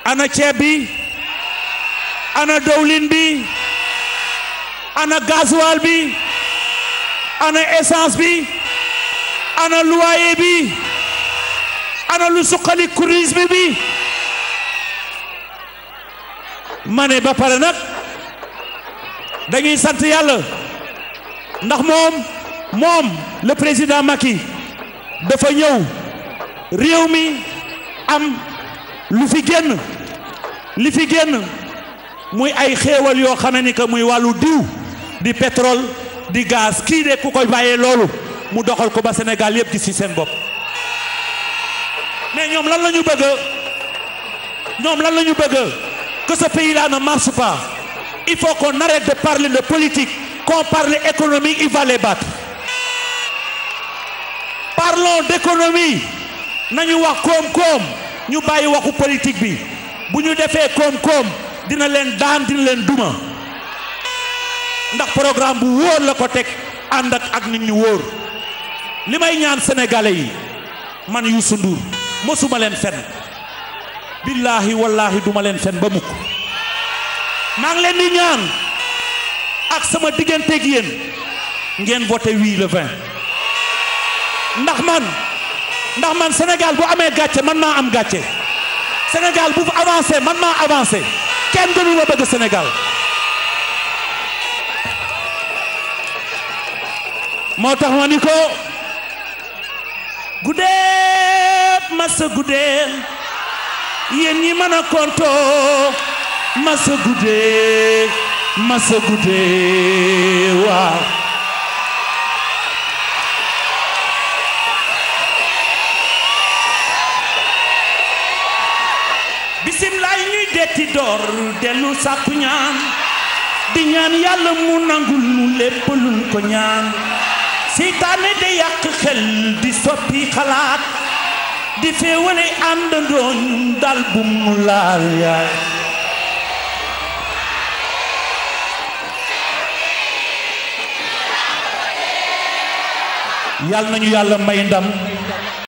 ana ceeb bi ana dowlin bi ana gasoil bi ana essence bi ana loyer bi ana lu suqali tourisme bi ma ne ba pare nag dañuy sant yàlla ndax moom moom le président Macky dafa ñëw réew mi am lu fi génn li fi génn muy ay xéewal yoo xam ni que muy wàllu diw di pétrole di gaz kii de ku koy bàyyee loolu mu doxal ko ba Sénégal yëpp gis ci seen bopp mais ñoom lan la ñu bëgg ñoom lan la ñu bëgg que ce pays là ne marche pas il faut qu'on arrête de parler de politique qu'on parle économie il va les battre parlons d'économie nañu wax koom-koom ñu bàyyi waxu politique bi bu ñu defee koom-koom dina leen daan dina leen duma ndax programme bu wóor la ko teg ànd ak ak nit ñu wóor li may ñaan sénégalais yi man Youssou Ndour mosuma leen fen billaahi wallaahi duma leen fen ba mukk maa ngi leen di ñaan ak sama digganteeg yéen ngeen voté oui le 20 ndax man ndax man Sénégal bu amee gàcce man maa am gàcce Sénégal bu avancé man maa avancé kenn gënu ma bëgg Sénégal moo tax ma ni ko guddee masa guddee yéen ñi mën a konto masa guddee masa guddee waaw bisimilaay ñuy detti door dellu sàkku ñaan di ñaan yàlla mu nangul nu lépp luñ ko ñaan seytaane de yàq xel di soppi xalaat di féewale àndandoo ñun dal bu mu laal yaay yàlla nañu yàlla may ndam